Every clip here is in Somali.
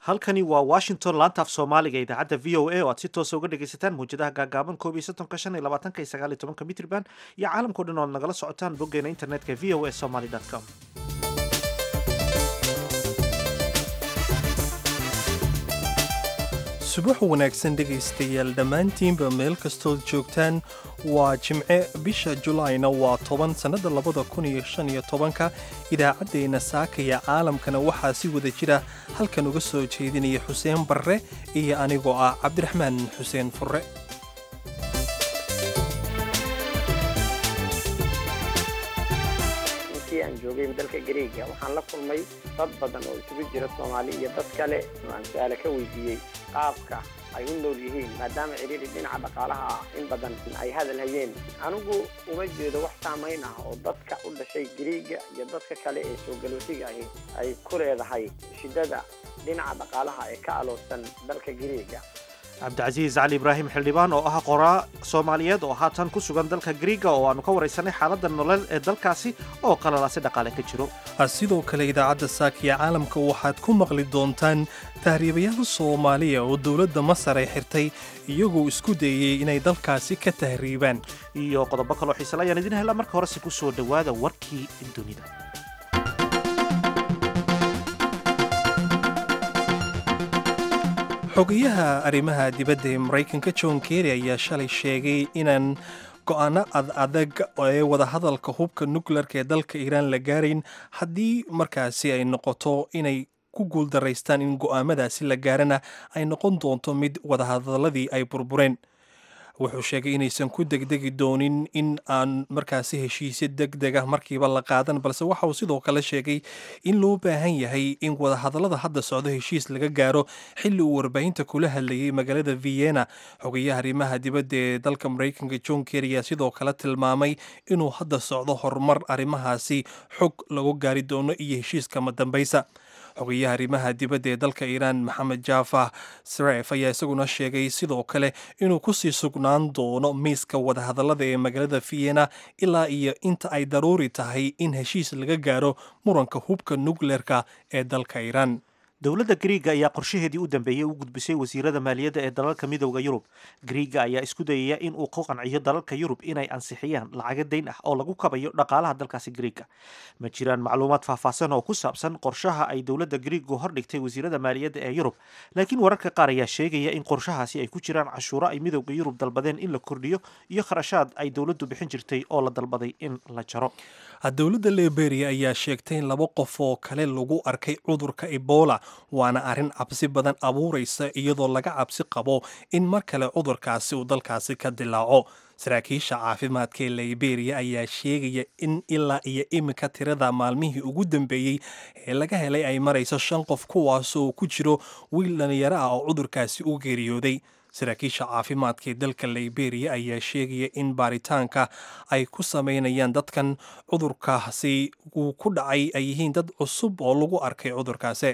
halkani waa washington laanta af soomaaliga idaacadda v o a oo aad si toosa uga dhegaysataan mawjadaha gaagaaban koob iyo soddonka shan iyo labaatanka iyo sagaal iyo tobanka mitrban iyo caalamkao dhan oo ad nagala socotaan boggeena internetka v o a somaly com subax wanaagsan dhegaystayaal dhammaantiinba meel kastood joogtaan waa jimce bisha julaayna waa toban sannadda labada kun iyo shan iyo tobanka idaacaddeenna saakaya caalamkana waxaa si wada jira halkan uga soo jeedinaya xuseen barre iyo anigoo ah cabdiraxmaan xuseen furre intii aan joogay dalka gareega waxaan la kulmay dad badan oo isugu jira soomaali iyo dad kale aan su-aale ka weydiiyey qaabka ay u nool yihiin maadaama ciriiri dhinaca dhaqaalaha ah in badan ay hadal hayeen anigu uma jeedo wax saamayn ah oo dadka u dhashay gariiga iyo dadka kale ee soo galootiga ahi ay ku leedahay shidada dhinaca dhaqaalaha ee ka aloosan dalka gariiga cabdicasiis cali ibraahim xildhibaan oo ah qoraa soomaaliyeed oo haatan ku sugan dalka griiga oo aanu ka waraysanay xaaladda nolol ee dalkaasi oo qalalaasi dhaqaale ka jiro sidoo kale idaacadda saakiya caalamka waxaad ku maqli doontaan tahriibayaal soomaaliya oo dowladda masar ay xirtay iyagoo isku dayey inay dalkaasi ka tahriibaan iyo qodobo kaloo xiisale ayaan idin helaa marka horese ku soo dhowaada warkii dunida xogayaha arrimaha dibadda ee maraykanka john kerry ayaa shalay sheegay inaan go'aano ad adag ee wadahadalka hubka nukleerka ee dalka iiraan la gaarayn haddii markaasi ay noqoto inay ku guuldaraystaan in go'aamadaasi la gaarana ay noqon doonto mid wadahadaladii ay burbureen wuxuu sheegay inaysan ku degdegi doonin in aan markaasi heshiisyo deg deg ah markiiba la qaadan balse waxa uu sidoo kale sheegay in loo baahan yahay in wadahadallada hadda socdo heshiis laga gaaro xilli uu warbaahinta kula hadlayay magaalada vienna xogayaha arrimaha dibadda ee dalka maraykanka john kerry ayaa sidoo kale tilmaamay inuu hadda socdo horumar arrimahaasi xog lagu gaari doono iyo heshiiskama dambaysa xogayaha arrimaha dibadda ee dalka iiraan maxamed jaafah saref ayaa isaguna sheegay sidoo kale inuu kusii sugnaan doono miiska wadahadallada ee magaalada vienna ilaa iyo inta ay daruuri tahay in heshiis laga gaaro muranka hubka nukleerka ee dalka iiraan dowladda griiga ayaa qorshaheedii u dambeeyey u gudbisay wasiirada maaliyadda ee dalalka midooda yurub griiga ayaa isku dayaya in uu ku qanciyo dalalka yurub inay ansixiyaan lacaga dayn ah oo lagu kabayo dhaqaalaha dalkaasi griiga ma jiraan macluumaad faahfaahsan oo ku saabsan qorshaha ay dowladda griigu hordhigtay wasiirada maaliyadda ee yurub laakiin wararka qaar ayaa sheegaya in qorshahaasi ay ku jiraan cashuuro ay midooda yurub dalbadeen in la kordhiyo iyo kharashaad ay dowladdu bixin jirtay oo la dalbaday in la jaro dowladda liberia ayaa sheegtay in laba qof oo kale lagu arkay cudurka ebola waana arrin cabsi badan abuuraysa iyadoo laga cabsi qabo in mar kale cudurkaasi uu dalkaasi ka dilaaco saraakiisha caafimaadka ee liberia ayaa sheegaya in ilaa iyo iminka tirada maalmihii ugu dambeeyey ee laga helay ay marayso shan qof kuwaasoo ku jiro wiil dhalinyaro ah oo cudurkaasi u geeriyooday saraakiisha caafimaadka ee dalka liberia ayaa sheegaya in baaritaanka ay ku sameynayaan dadkan cudurkaasi uu ku dhacay ay yihiin dad cusub oo lagu arkay cudurkaasi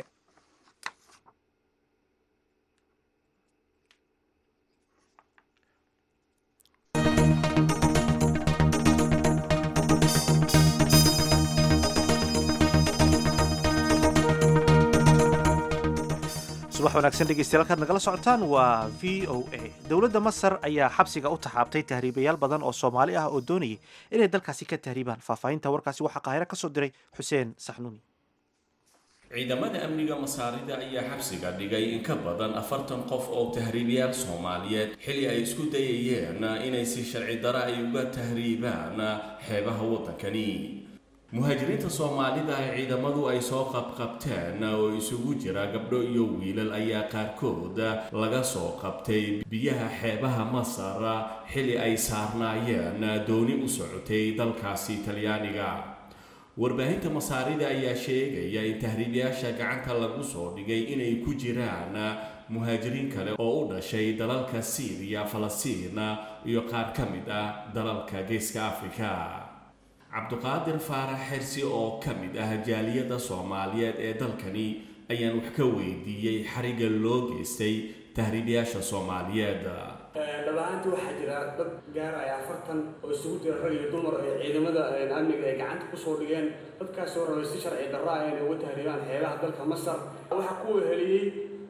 subax wanaagsan dhegeystayaal halkaad nagala socotaan waa v o a dowladda masar ayaa xabsiga u taxaabtay tahriibayaal badan oo soomaali ah oo doonayay inay dalkaasi ka tahriibaan faahfaahinta warkaasi waxaa qaahiro ka soo diray xuseen saxnuuni ciidamada amniga masaarida ayaa xabsiga dhigay in ka badan afartan qof oo tahriibayaal soomaaliyeed xili ay isku dayayeen inay si sharci dara ay uga tahriibaan xeebaha waddankani muhaajiriinta soomaalida ee ciidamadu ay soo qabqabteen oo isugu jira gabdho iyo wiilal ayaa qaarkood laga soo qabtay biyaha xeebaha masar xili ay saarnaayeen dooni u socotay dalkaasi talyaaniga warbaahinta masaarida ayaa sheegaya in tahriibayaasha gacanta lagu soo dhigay inay ku jiraan muhaajiriin kale oo u dhashay dalalka siiriya falastiin iyo qaar ka mid ah dalalka geeska afrika cabduqaadir faarax xersi oo ka mid ah jaaliyadda soomaaliyeed ee dalkani ayaan wax ka weydiiyey xariga loo geystay tahriibayaasha soomaaliyeed dhabahaantii waxaa jira dad gaaraya afartan oo isugu jira rag iyo dumar ee ciidamada amniga ay gacanta kusoo dhigeen dadkaasoo rabay si sharci darra ah inay uga tahriibaan xeebaha dalka masar waxaa ku weheliyey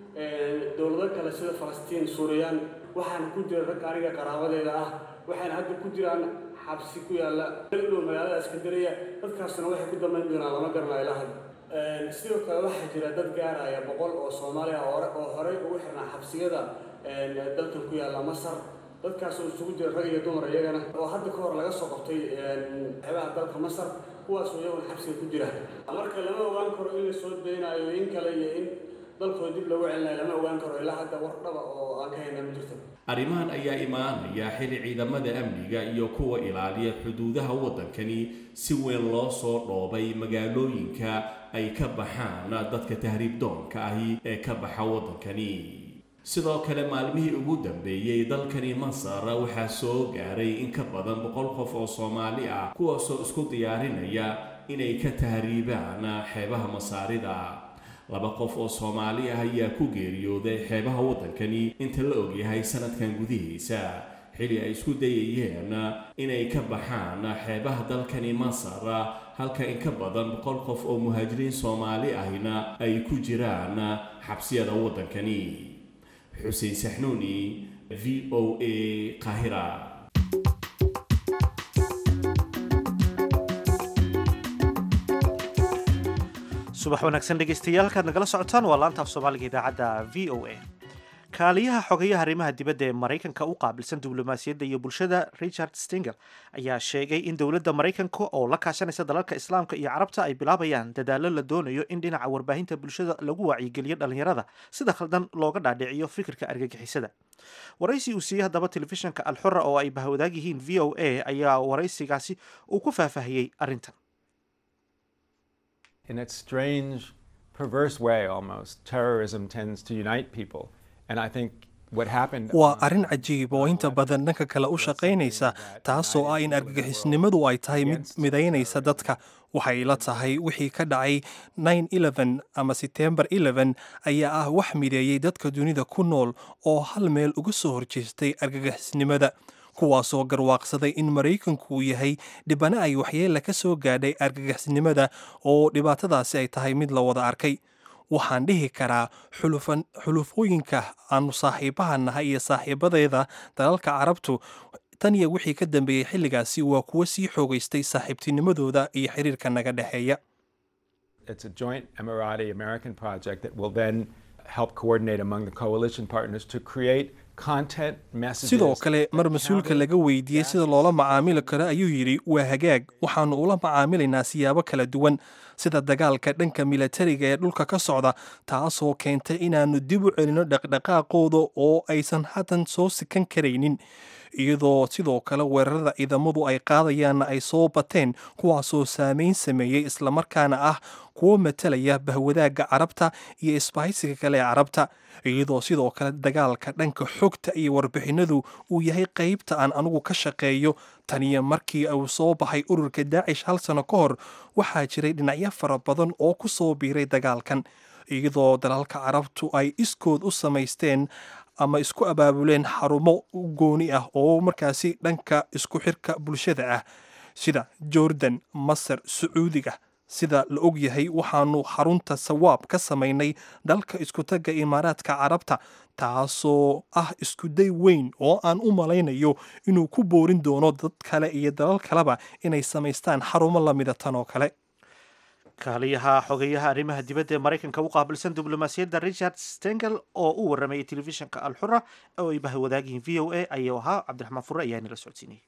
dowlado kale sida falastiin suuriyaan waxaana ku jira rag aniga qaraabadeeda ah waxayna hadda ku jiraan xabsi ku yaalla dhow magaalada iskandariya dadkaasna waxay ku dambayn doonaan lama garanayo ilaa hadda sidoo kale waxaa jira dad gaaraya boqol oo soomaali ah oo horey ugu xirnaa xabsiyada dalkan ku yaalla masar dadkaas oo isugu jira rag iyo dumar iyagana oo hadda ka hor laga soo qabtay xeebaha dalka masar kuwaasoo iyaguna xabsiga ku jira marka lama ogaan karo in la soo daynayo in kale iyo in dalkooda dib loogu celinayo lama ogaan karo ilaa hadda war dhaba oo aan ka hayna ma jirto arrimahan ayaa imaanaya xili ciidamada amniga iyo kuwa ilaaliya xuduudaha waddankani si weyn loo soo dhoobay magaalooyinka ay ka baxaan dadka tahriib doonka ahi ee ka baxa waddankani sidoo kale maalmihii ugu dambeeyey dalkani masar waxaa soo gaaray in ka badan boqol qof oo soomaali ah kuwaasoo isku diyaarinaya inay ka tahriibaan xeebaha masaarida laba qof oo soomaali ah ayaa ku geeriyooday xeebaha waddankani inta la ogyahay sanadkan gudihiisa xili ay isku dayayeen inay ka baxaan xeebaha dalkani masar halka in ka badan boqol qof oo muhaajiriin soomaali ahina ay ku jiraan xabsiyada waddankani xuseen saxnuuni v o a qaahira subax wanaagsan dhegaystayaal halkaad nagala socotaan waa laanta af soomaaliga idaacadda v o a kaaliyaha xogayaha arrimaha dibadda ee maraykanka u qaabilsan diblomaasiyadda iyo bulshada richard stinger ayaa sheegay in dowladda maraykanka oo la kaashanaysa dalalka islaamka iyo carabta ay bilaabayaan dadaallo la doonayo in dhinaca warbaahinta bulshada lagu wacyigeliyo dhallinyarada sida khaldan looga dhaadhiciyo fikirka argagixisada waraysi uu siiyey haddaba telefishinka alxura oo ay bahwadaag yihiin v o a ayaa waraysigaasi uu ku faahfaahiyey arrintan in its strange, perverse way almost, terrorism tends to unite people. And I think what happened. waa arrin cajiib oo inta badan dhanka kale u shaqaynaysa taasoo ah in argagixisnimadu ay tahay mid midaynaysa dadka waxay la tahay wixii ka dhacay ama setembar ayaa ah wax mideeyey dadka dunida ku nool oo hal meel uga soo horjeestay argagixisnimada kuwaasoo garwaaqsaday in maraykanku uu yahay dhibana ay waxyeella ka soo gaadhay argagixisnimada oo dhibaatadaasi ay tahay mid la wada arkay waxaan dhihi karaa xulufooyinka aanu saaxiibaha nahay iyo saaxiibadeeda dalalka carabtu tan iyo wixii ka dambeeyey xilligaasi waa kuwo sii xoogaystay saaxiibtinimadooda iyo xiriirka naga dhexeeya It's a joint Emirati American project that will then help coordinate among the coalition partners to create content messages. sidoo kale mar mas-uulka laga weydiiyey sida loola macaamili karo ayuu yidhi waa hagaag waxaannu ula macaamilaynaa siyaabo kala duwan sida dagaalka dhanka milatariga ee dhulka ka socda taasoo keentay inaannu dib u celinno dhaqdhaqaaqooda oo aysan haddan soo sikan karaynin iyadoo sidoo kale weerarada ciidamadu ay qaadayaanna ay soo bateen kuwaasoo saameyn sameeyey islamarkaana ah kuwo matalaya bahwadaagga carabta iyo isbahaysiga kale ee carabta iyadoo sidoo kale dagaalka dhanka xogta iyo warbixinadu uu yahay qaybta aan anugu ka shaqeeyo taniyo markii uu soo baxay ururka daacish hal sano ka hor waxaa jiray dhinacyo fara badan oo ku soo biiray dagaalkan iyadoo dalalka carabtu ay iskood u samaysteen ama isku abaabuleen xarumo gooni ah oo markaasi dhanka isku xirka bulshada ah sida jordan masar sacuudiga sida la og yahay waxaanu xarunta sawaab ka samaynay dalka iskutagga imaaraadka carabta taasoo ah iskuday weyn oo aan u malaynayo inuu ku boorin doono dad kale iyo dalal kaleba inay samaystaan xarumo lamida tan oo kale kaaliyaha xogeyaha arrimaha dibadda ee maraykanka u qaabilsan diblomaasiyadda richard stengel oo u waramayay telefishinka alxura oo ay bahwadaagihiin v o a ayuu ahaa cabdiraxmaan fure ayaa inala socodsiinayay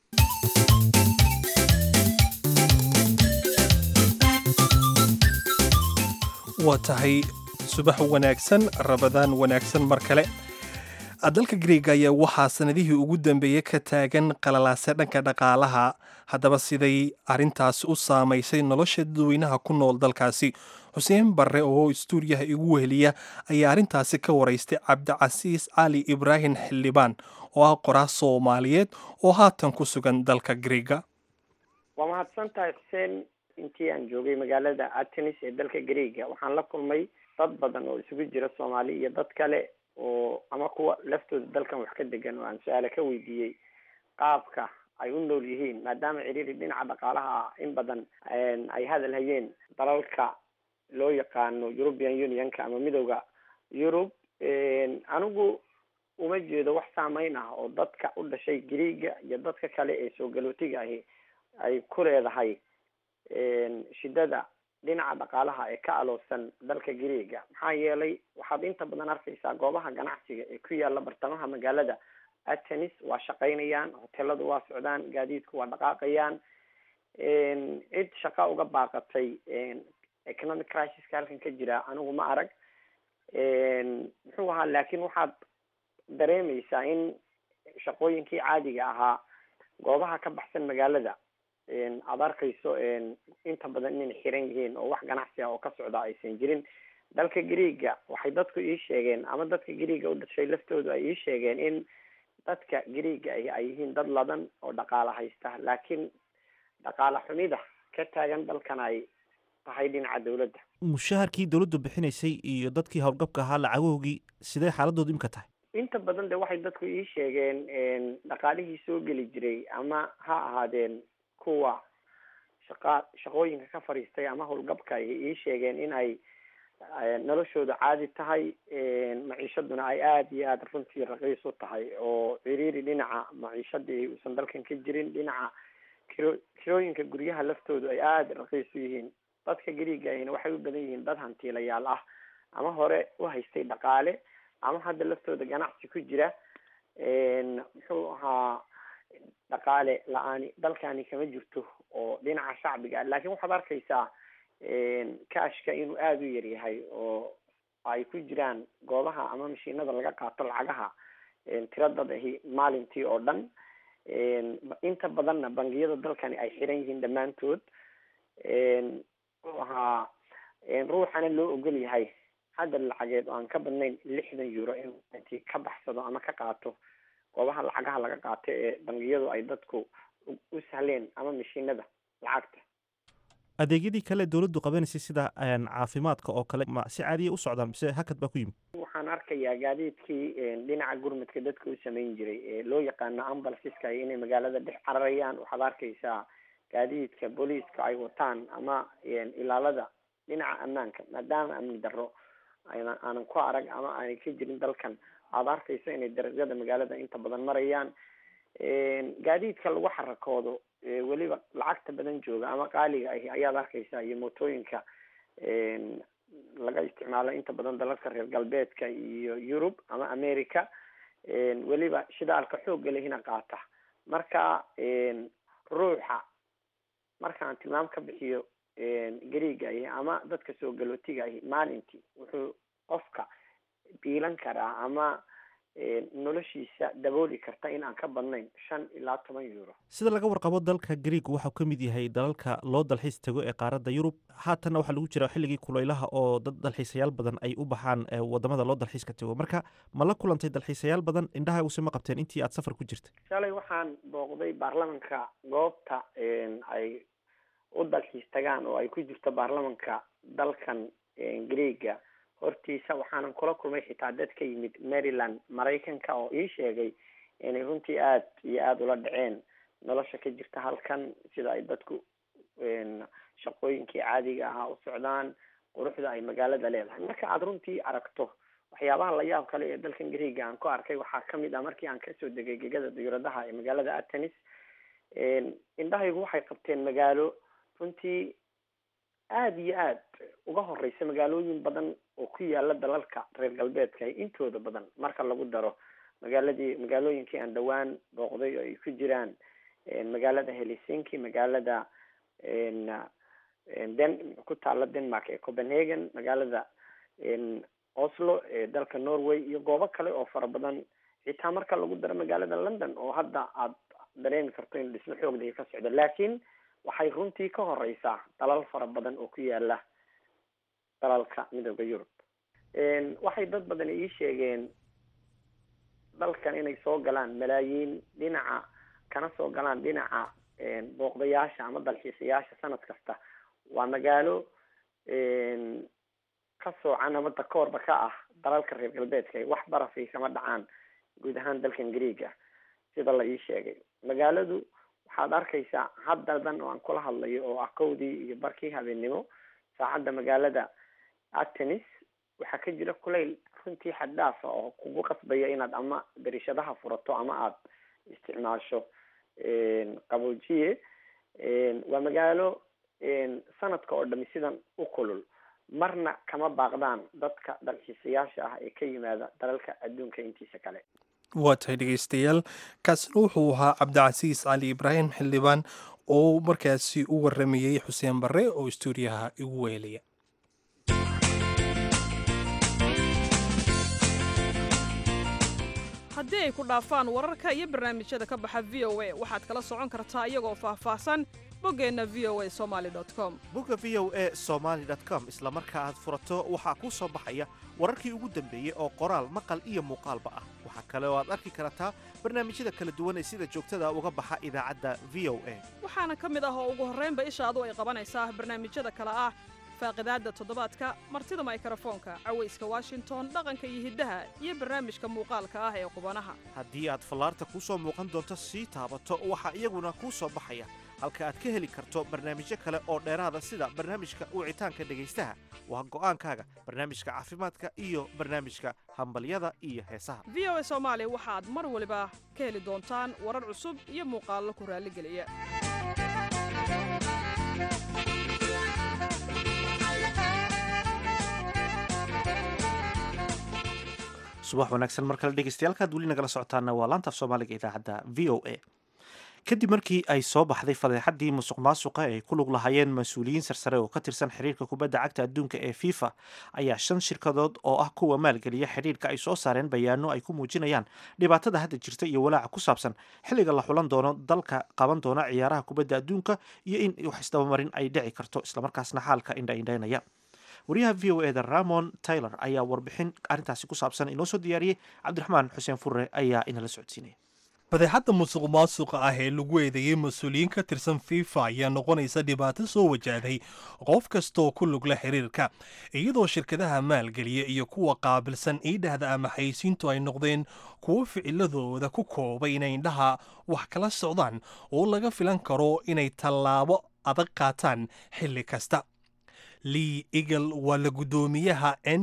waa tahay subax wanaagsan rabadaan wanaagsan mar kale dalka griega ayaa waxaa sanadihii ugu dambeeyey ka taagan qalalaase dhanka dhaqaalaha haddaba siday arrintaasi u saamaysay nolosha dadweynaha ku nool dalkaasi xuseen barre oo istuuriyaha igu weheliya ayaa arrintaasi ka waraystay cabdicasiis cali ibraahim xildhibaan oo ah qoraas soomaaliyeed oo haatan ku sugan dalka griega waa mahadsan tahay xuseen intii aan joogay magaalada atenis ee dalka greega waxaan la kulmay dad badan oo isugu jira soomaali iyo dad kale oo ama kuwa laftooda dalkan wax ka degan oo aan su-aale ka weydiiyey qaabka ay u nool yihiin maadaama ciriiri dhinaca dhaqaalaha ah in badan ay hadal hayeen dalalka loo yaqaano european unionka ama midowda yurub anigu uma jeedo wax saameyn ah oo dadka u dhashay greega iyo dadka kale ee soo galootiga ahi ay ku leedahay shidada dhinaca dhaqaalaha ee ka aloosan dalka greega maxaa yeelay waxaad inta badan arkaysaa goobaha ganacsiga ee ku yaala bartamaha magaalada atenis waa shaqaynayaan hoteladu waa socdaan gaadiidku waa dhaqaaqayaan cid shaqa uga baaqatay economic crisiska halkan ka jira anigu ma arag muxuu ahaa laakin waxaad dareemeysaa in shaqooyinkii caadiga ahaa goobaha ka baxsan magaalada aada arkayso inta badan inay xiran yihiin oo wax ganacsi ah oo ka socda aysan jirin dalka greega waxay dadku ii sheegeen ama dadka greega u dhashay laftoodu ay ii sheegeen in dadka greega ahi ay yihiin dad ladan oo dhaqaala haysta laakiin dhaqaala xumida ka taagan dalkan ay tahay dhinaca dawladda mushaharkii dawladdu bixinaysay iyo dadkii howlgabka ahaa lacagoogii sidee xaaladoodu imika tahay inta badan de waxay dadku ii sheegeen dhaqaalihii soo geli jiray ama ha ahaadeen kuwa shaqa shaqooyinka ka fadhiistay ama howlgabka ay ii sheegeen in ay noloshooda caadi tahay maciishaduna ay aada iyo aada runtii raqiis u tahay oo ciriiri dhinaca maciishadii uusan dalkan ka jirin dhinaca kiro kirooyinka guryaha laftoodu ay aada raqiis u yihiin dadka greega ahina waxay u badan yihiin dad hantiilayaal ah ama hore u haystay dhaqaale ama hadda laftooda ganacsi ku jira muxuu ahaa dhaqaale la-aani dalkani kama jirto oo dhinaca shacbiga laakiin waxaad arkaysaa kashka inuu aada u yaryahay oo ay ku jiraan goobaha ama mashiinada laga qaato lacagaha tiradad ahi maalintii oo dhan inta badanna bangiyada dalkani ay xiran yihiin dhammaantood muxuu ahaa ruuxana loo ogol yahay hadda lacageed oo aan ka badnayn lixdan euro inuu ka baxsado ama ka qaato goobaha lacagaha laga qaato ee bangiyadu ay dadku u sahleen ama mashiinada lacagta adeegyadii kale dawladdu qabanaysay sida caafimaadka oo kale ma si caadiya u socdaan mise hakad baa ku yimid waxaan arkayaa gaadiidkii dhinaca gurmadka dadka u samayn jiray ee loo yaqaano ambalsiska inay magaalada dhex cararayaan waxaad arkaysaa gaadiidka booliiska ay wataan ama ilaalada dhinaca ammaanka maadaama amni darro ayna aanan ku arag ama aanay ka jirin dalkan aada arkayso inay dariiqyada magaalada inta badan marayaan gaadiidka lagu xarakoodo weliba lacagta badan jooga ama qaaliga ahi ayaad arkaysaa iyo mootooyinka laga isticmaalo inta badan dalalka reer galbeedka iyo yurub ama america weliba shidaalka xoogga lehina qaata marka ruuxa markaan tilmaam ka bixiyo greega ahi ama dadka soo galootiga ahi maalintii wuxuu qofka biilan karaa ama noloshiisa dabooli karta in aan ka badnayn shan ilaa toban euro sida laga warqabo dalka greeg waxau ka mid yahay dalalka loo dalxiis tago ee qaaradda yurub haatanna waxaa lagu jira xilligii kulaylaha oo dad dalxiisayaal badan ay u baxaan wadamada loo dalxiiska tago marka ma la kulantay dalxiisayaal badan indhahaaguse ma qabteen intii aad safar ku jirtay shalay waxaan booqday baarlamanka goobta ay u dalxiis tagaan oo ay ku jirto baarlamanka dalkan greega hortiisa waxaanan kula kulmay xitaa dad ka yimid maryland maraykanka oo ii sheegay inay runtii aada iyo aada ula dhaceen nolosha ka jirta halkan sida ay dadku shaqooyinkii caadiga ahaa u socdaan quruxda ay magaalada leedahay marka aada runtii aragto waxyaabaha la yaab kale ee dalkan greega aan ku arkay waxaa kamid ah markii aan kasoo degay gegada diyauradaha ee magaalada atenis indhahaygu waxay qabteen magaalo runtii aada iyo aad uga horeysa magaalooyin badan oo ku yaala dalalka reer galbeedka intooda badan marka lagu daro magaaladii magaalooyinkii aan dhawaan booqday oo ay ku jiraan magaalada helsinki magaalada den ku taala denmark ee copenhagen magaalada oslo ee dalka norway iyo goobo kale oo fara badan xitaa marka lagu daro magaalada london oo hadda aad dareemi karto in dhismo xoogdahi ka socdo laakiin waxay runtii ka horeysaa dalal fara badan oo ku yaala dalalka midooda yurub waxay dad badan ii sheegeen dalkan inay soo galaan malaayiin dhinaca kana soo galaan dhinaca booqdayaasha ama dalxiisayaasha sanad kasta waa magaalo ka soocan ama dakoorba ka ah dalalka reer galbeedka wax barafay kama dhacaan guud ahaan dalkan greega sida la ii sheegay magaaladu waxaad arkaysaa haddadan oo aan kula hadlayo oo ah kowdii iyo barkii habeennimo saacadda magaalada atenis waxaa ka jira kulayl runtii xaddaafa oo kugu qasbaya inaad ama darishadaha furato ama aad isticmaasho qaboojiye waa magaalo sanadka oo dhami sidan u kulul marna kama baaqdaan dadka dalxiisayaasha ah ee ka yimaada dalalka adduunka intiisa kale waa tahay dhegaystayaal kaasina wuxuu ahaa cabdicasiis cali ibraahim xildhibaan oo markaasi u waramayey xuseen barre oo istuudiyaha igu weelaya haddii ay ku dhaafaan wararka iyo barnaamijyada ka baxa v o a waxaad kala socon kartaa iyagoo faahfaahsan boggeenna v o a somaali com bogga v o e somaali com isla marka aad furato waxaa kuu soo baxaya wararkii ugu dambeeyey oo qoraal maqal iyo muuqaalba ah waxaa kale oo aad arki kartaa barnaamijyada kala duwan ee sida joogtada uga baxa idaacadda v o a waxaana ka mid ah oo ugu horraynba ishaadu ay qabanaysaa barnaamijyada kale ah faaqidaadda toddobaadka martida maykarafoonka cawayska washington dhaqanka iyo hiddaha iyo barnaamijka muuqaalka ah ee qubanaha haddii aad fallaarta kuu soo muuqan doonto sii taabato waxaa iyaguna kuu soo baxaya halka aad ka heli karto barnaamijyo kale oo dheeraada sida barnaamijka wicitaanka dhegaystaha waa go'aankaaga barnaamijka caafimaadka iyo barnaamijka hambalyada iyo heesaha v o a soomaali waxaad mar waliba ka heli doontaan warar cusub iyo muuqaallo ku raalligeliya subax wanaagsan mar kale dhegeystayaal weli nagala socotaana waa laanta af soomaaliga idaacadda v o a kadib markii ay soo baxday fadeexadii musuq maasuqa ay ku lug lahaayeen mas-uuliyiin sarsare oo ka tirsan xiriirka kubadda cagta adduunka ee fifa ayaa shan shirkadood oo ah kuwa maalgeliya xidhiirka ay soo saareen bayaano ay ku muujinayaan dhibaatada hadda jirta iyo walaaca ku saabsan xilliga la xulan doono dalka qaban doona ciyaaraha kubadda adduunka iyo in wax isdabamarin ay dhici karto islamarkaasna xaalka indhaindhaynaya wariyaha v o eda ramon taylor ayaa warbixin arrintaasi ku saabsan inoo soo diyaariyey cabdiraxmaan xuseen furre ayaa inala socodsiinaya badeexadda musuq maasuqa ah ee lagu eedeeyey mas-uuliyiin ka tirsan fifa ayaa noqonaysa dhibaato soo wajahday qof kastaoo ku lugla xiriirka iyadoo shirkadaha maalgeliya iyo kuwa qaabilsan iidhahda ama xaysiintu ay noqdeen kuwo ficiladooda ku koobay inay indhaha wax kala socdaan oo laga filan karo inay tallaabo adag qaataan xilli kasta lee eagle waa la guddoomiyaha n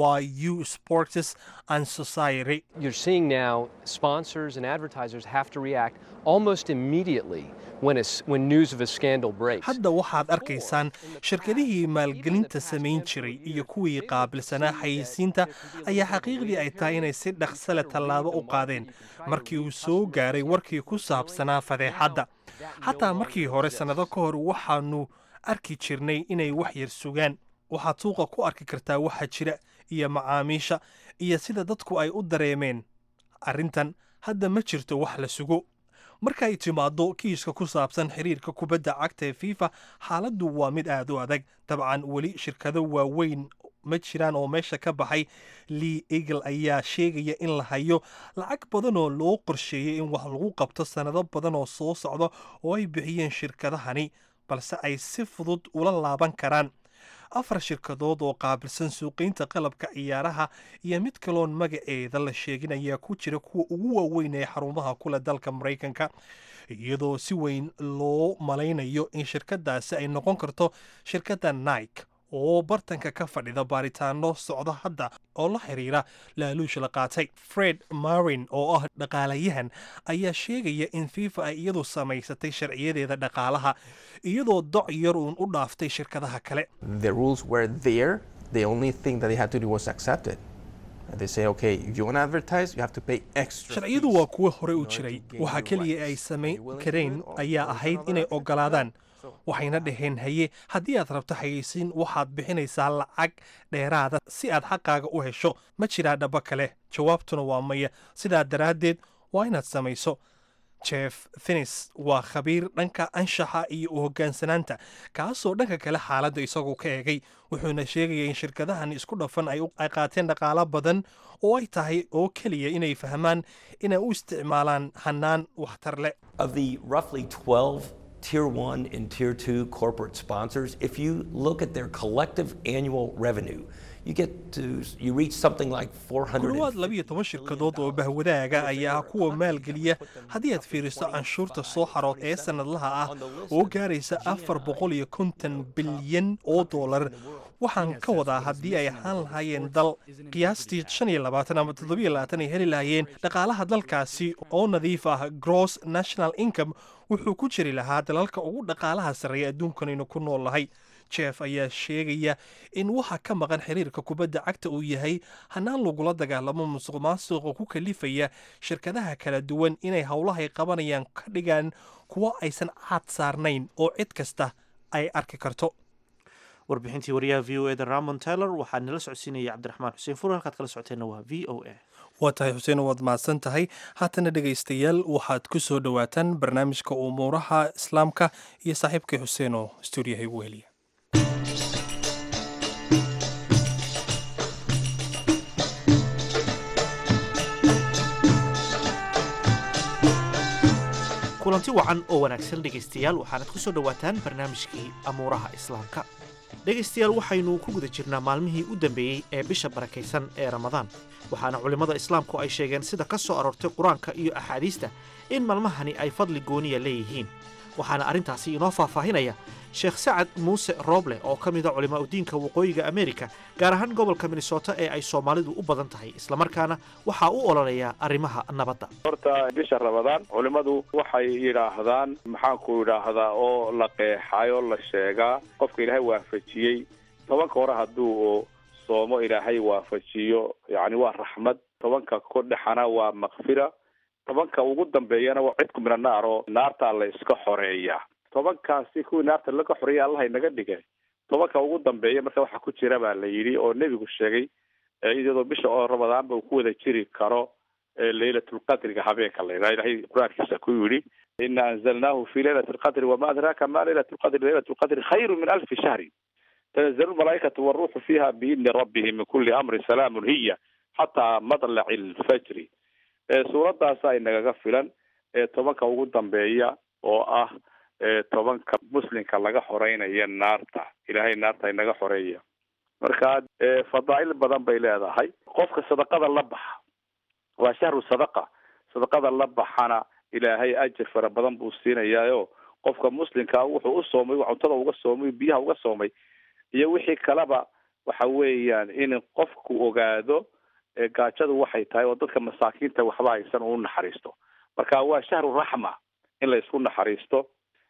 y u sports and society You're seeing now sponsors and advertisers have to react almost immediately when, a s when news of a scandal breaks. hadda waxaad arkaysaan shirkadihii maalgelinta samayn jiray iyo kuwii qaabilsanaa xayeysiinta ayaa xaqiiqdii ay tahay inay si dhaqsale tallaabo u qaadeen markii uu soo gaaray warkii ku saabsanaa fadeexadda xataa markii hore sannado ka hor waxaanu arki jirnay inay wax yar sugaan waxaad suuqa ku arki kartaa waxa jira iyo macaamiisha iyo sida dadku ay u dareemeen arrintan hadda ma jirto wax la sugo marka ay timaaddo kiiska ku saabsan xiriirka kubadda cagta ee fifa xaaladdu waa mid aad u adag dabcan weli shirkado waaweyn ma jiraan oo meesha ka baxay lee eagle ayaa sheegaya in la hayo lacag badan oo loo qorsheeyey in wax lagu qabto sannado badan oo soo socda oo ay bixiyeen shirkadahani balse ay si fudud ula laaban karaan afar shirkadood oo qaabilsan suuqaynta qalabka ciyaaraha iyo mid kaloon magaceeda la sheegin ayaa ku jira kuwa ugu waaweyn ee xarumaha kule dalka maraykanka iyadoo si weyn loo malaynayo in shirkadaasi ay noqon karto shirkadda nike oo bartanka ka fadhida baaritaano socda hadda oo la xiriira laaluush la qaatay fred marin oo ah dhaqaalayahan ayaa sheegaya in fifa ay iyadu samaysatay sharciyadeeda dhaqaalaha iyadoo doc yar uun u dhaaftay shirkadaha kale The rules were there. The only thing that they had to do was accept it. And they say, okay, if you want to advertise, you have to pay extra. sharciyadu fees waa kuwo hore u in order jiray to gain waxa your keliya ay rights. samayn Are you willing to kareen do it, or ayaa you ahayd don't inay have that? ogolaadaan So- waxayna dhaheen haye haddii aad rabto xayeysiin waxaad bixinaysaa lacag dheeraada si aad xaqaaga u hesho ma jiraa dhaba kale jawaabtuna waa maya sidaa daraaddeed waa inaad samayso jeff finis waa khabiir dhanka anshaxa iyo u hoggaansanaanta kaasoo dhanka kale xaaladda isagoo ka eegay wuxuuna sheegaya in shirkadahan isku dhafan ay u- ay qaateen dhaqaalo badan oo ay tahay oo keliya inay fahmaan inay u isticmaalaan hannaan waxtar leh Of the roughly 12 tier one and tier two corporate sponsors, if you look at their collective annual revenue, you get to, you reach something like ku dhowaad 400. labiyo toban shirkadood oo bahwadaaga ayaa ah kuwa maalgeliya haddii aad fiiriso canshuurta soo xarood ee sannadlaha ah oo gaaraysa afar boqol iyo konton bilyan oo dollar waxaan ka wadaa haddii ay ahaan lahaayeen dal qiyaastii shan iyo labaatan ama toddobiyo labaatan ay heli lahaayeen dhaqaalaha dalkaasi oo nadiif ah gross national income wuxuu ku jiri lahaa dalalka ugu dhaqaalaha sarreeya adduunkanaynu ku nool nahay jeff ayaa sheegaya in waxa ka maqan xiriirka kubadda cagta uu yahay hanaan lagula dagaalamo musuq maasuqa ku kalifaya shirkadaha kala duwan inay howlahay qabanayaan ka dhigaan kuwo aysan caad saarnayn oo cid kasta ay arki karto warbixintii wariyaha v o eda ramon taylor waxaa nala socodsiinaya cabdiraxmaan xuseen fur halkaad kala socoteenna waa v o a waa tahay xuseen waad mahadsan tahay haatana dhegaystayaal waxaad ku soo dhowaataan barnaamijka umuuraha islaamka iyo saaxiibkii xuseen oo stuudiyaha igu heliya kulanti wacan oo wanaagsan dhegaystayaal waxaanad ku soo dhowaataan barnaamijkii amuuraha islaamka dhegaystayaal waxaynu ku guda jirnaa maalmihii u dambeeyey ee bisha barakaysan ee ramadaan waxaana culimmada islaamku ay sheegeen sida ka soo aroortay qur-aanka iyo axaadiista in maalmahani ay fadli gooniya leeyihiin waxaana arrintaasi inoo faahfaahinaya sheekh sacad muuse rooble oo ka mida culimaa udiinka waqooyiga amerika gaar ahaan gobolka minnesota ee ay soomaalidu u badan tahay islamarkaana waxaa u ololeeya arrimaha nabadda horta bisha ramadaan culimmadu waxay yidhaahdaan maxaanku yidhaahdaa oo la qeexay oo la sheegaa qofka ilaahay waafajiyey tobanka hore hadduu soomo ilaahay waafajiyo yacni waa raxmad tobanka ku dhexana waa makfira tobanka ugu dambeeyana waa cidku mina naar oo naartaa la iska xoreeya tobankaasi kuwii naarta laga xoreeya allaha inaga dhigay tobanka ugu dambeeya marka waxaa ku jira baa la yidhi oo nebigu sheegay iyadoo bisha oo ramadaanba uu ku wada jiri karo laylatulqadriga habeenka la yidhaha ilahay qur-aankiisa ku yidhi ina anzalnaahu fi laylati lqadri wama adraaka ma laylat lqadri laylat lqadri khayru min alfi shahri tanazalu lmalaaikatu waruuxu fiha biidni rabbihim min kuli amrin salaamun hiya xataa madlaci lfajri suuradaasa inagaga filan tobanka ugu dambeeya oo ah tobanka muslimka laga xoreynaya naarta ilaahay naarta inaga xoreeya marka fadaa'il badan bay leedahay qofka sadaqada la baxa waa shahru sadaqa sadaqada la baxana ilaahay ajar fara badan buu siinayaayo qofka muslimkaa wuxuu u soomay cuntada uga soomay biyaha uga soomay iyo wixii kaleba waxa weeyaan in qofku ogaado gaajadu waxay tahay oo dadka masaakiinta waxba haysan uu naxariisto marka waa shahru raxma in la isku naxariisto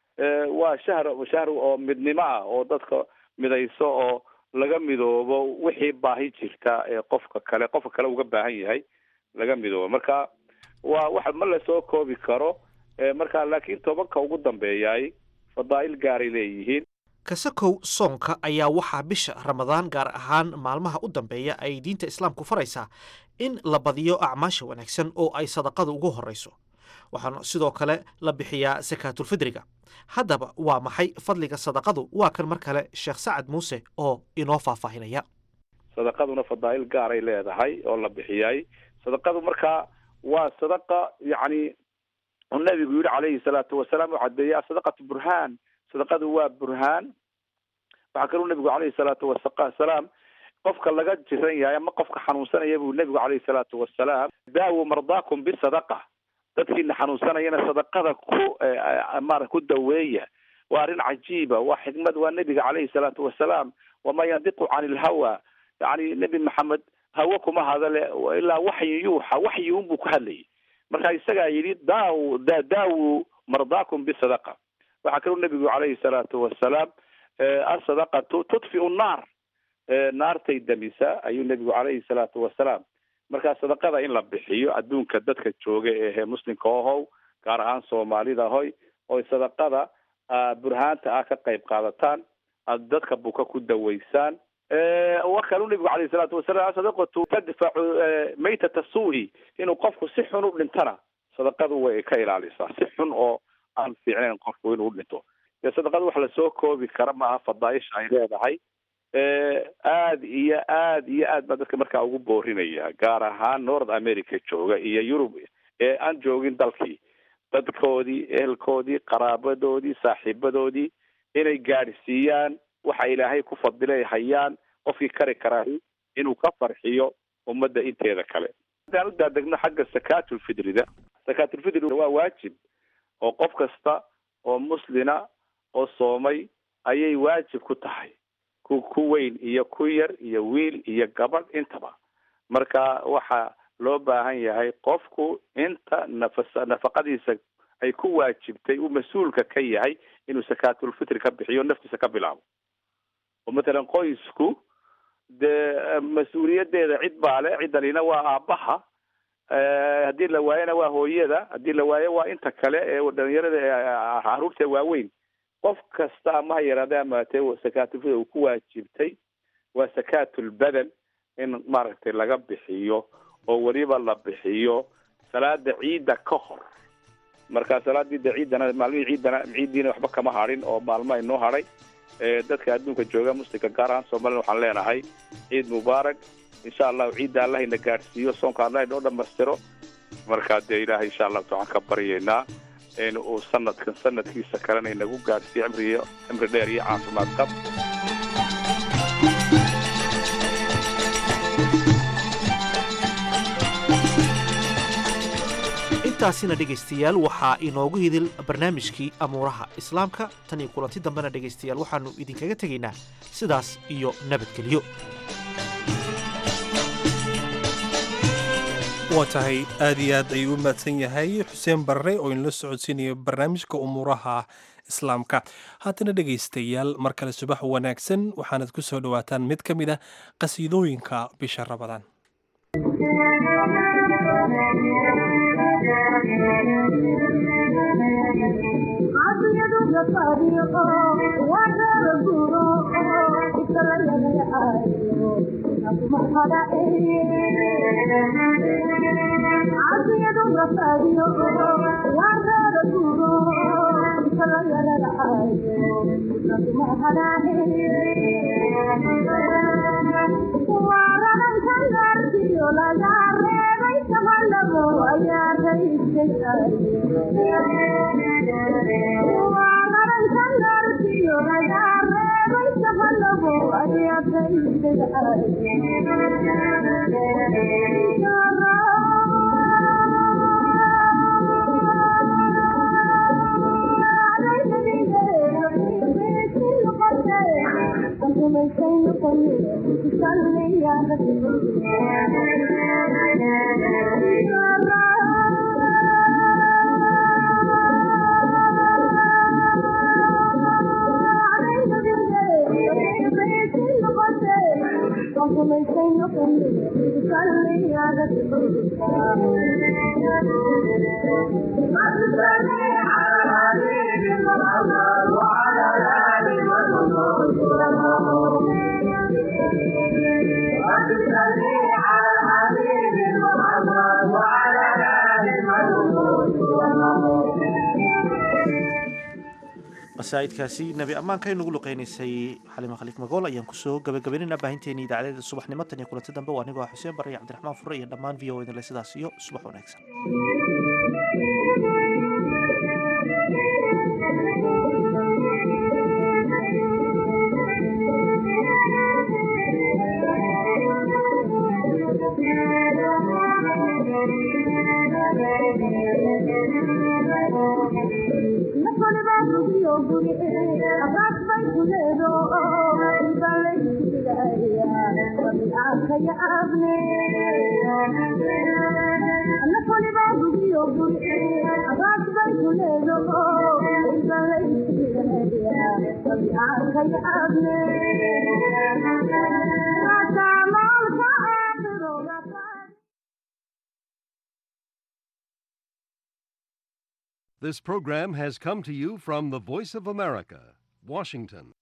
waa shahr shahr oo midnimo ah oo dadka midayso oo laga midoobo wixii baahi jirta ee qofka kale qofka kale uga baahan yahay laga midoobo marka waa wax ma lasoo koobi karo marka laakiin tobanka ugu dambeeyay fadaa'il gaaray leeyihiin kasakow soonka ayaa waxaa bisha ramadaan gaar ahaan maalmaha u dambeeya ay diinta islaamku faraysaa in la badiyo acmaasha wanaagsan oo ay sadaqadu ugu horrayso waxaana sidoo kale la bixiyaa sakaatulfidriga haddaba waa maxay fadliga sadaqadu waa kan mar kale sheekh sacad muuse oo inoo faahfaahinaya sadaqaduna fadaa'il gaaray leedahay oo la bixiyay sadaqadu markaa waa sadaqa yacni uu nabigu yidhi calayhi salaatu wasalaam u cadeeyey asadaqatu burhaan sadaqadu waa burhaan waxaa kaluu nabigu calayhi salaatu wasalaam qofka laga jiran yahay ama qofka xanuunsanaya buu nabigu calayhi salaatu wasalaam daawu mardaakum bisadaqa dadkiina xanuunsanayana sadaqada ku mara ku daweeya waa arrin cajiiba waa xikmad waa nebiga calayhi salaatu wasalaam wamaa yandiqu cani ilhawa yani nebi maxamed hawo kuma hadale ilaa waxyi yuuxa waxyi unbuu ku hadlayay marka isagaa yidhi daaw daawu mardaakum bisadaqa waxaa kaluu nebigu calayhi salaatu wasalaam asadaqatu tudfiu nnaar naartay damisa ayuu nebigu calayhi salaatu wasalaam marka sadaqada in la bixiyo adduunka dadka jooga ehe muslimka ohow gaar ahaan soomaalida hoy oy sadaqada burhaanta ah ka qayb qaadataan aad dadka buka ku daweysaan wa kaluu nebigu calayhi salaatu wasalaam sadaqatu tadfacu maytata suu'i inuu qofku si xun u dhintana sadaqadu way ka ilaalisaa si xun oo aan fiicnayn qofku inuu dhinto dee sadaqada wax lasoo koobi kara maaha fadaaisha ay leedahay aad iyo aad iyo aad baa dadka markaa ugu boorinaya gaar ahaan north america jooga iyo yurub ee aan joogin dalkii dadkoodii ehelkoodii qaraabadoodii saaxiibadoodii inay gaadhsiiyaan waxa ilaahay ku fadilay hayaan qofkii kari karaa inuu ka farxiyo ummadda inteeda kale haddaan u daadegno xagga sakaatulfidrida sakaatulfidri waa waajib oo qof kasta oo muslina oo soomay ayay waajib ku tahay ku ku weyn iyo ku yar iyo wiil iyo gabadh intaba marka waxa loo baahan yahay qofku inta nafas nafaqadiisa ay ku waajibtay uu mas-uulka ka yahay inuu sakaatulfitri ka bixiyo naftiisa ka bilaabo oo matalan qoysku dee mas-uuliyadeeda cid baa le ciddanina waa aabbaha haddii la waayona waa hooyada haddii la waayo waa inta kale ee dhalinyarada ee caruurta waaweyn qof kasta ama ha yaraade amaatee sakaatulfitri uu ku waajibtay waa sakaatulbadan in maaragtay laga bixiyo oo weliba la bixiyo salaada ciidda ka hor marka salaadii de ciiddana maalmihii ciiddana ciiddiina waxba kama hadhin oo maalmo inoo hadhay dadka adduunka jooga muslimka gaar ahaan soomaliya waxaan leenahay ciid mubaarak insha allahu ciidda allah ina gaadhsiiyo soonka allah inoo dhamaystiro marka dee ilaahay insha allahu ta waxaan ka baryaynaa in uu sanadkan sanadkiisa kalena inagu gaadhsiiyo cimriyo cimri dheer iyo caafimaad qab intaasina dhegaystayaal waxaa inoogu hidil barnaamijkii amuuraha islaamka tan iyo kulanti dambena dhegaystayaal waxaannu idinkaga tegaynaa sidaas iyo nabadgelyo waa tahay aad iyo aad ayuu u mahadsan yahay xuseen barre oo inla socodsiinayo barnaamijka umuuraha islaamka haatana dhegaystayaal mar kale subax wanaagsan waxaanad ku soo dhowaataan mid ka mid ah qasiidooyinka bisha rabadaan qasaa'idkaasi nebi ammaanka inugu luqeynaysay xalima khaliif magool ayaan kusoo gabagabaynaynaa baahinteeni idaacadeeda subaxnimo tan iyo kulanti dambe waa anigoo ah xuseen barre iyo cabdiraxmaan fure iyo dhammaan v o idinle sidaas iyo subax wanaagsan This program has come to you from the Voice of America, Washington.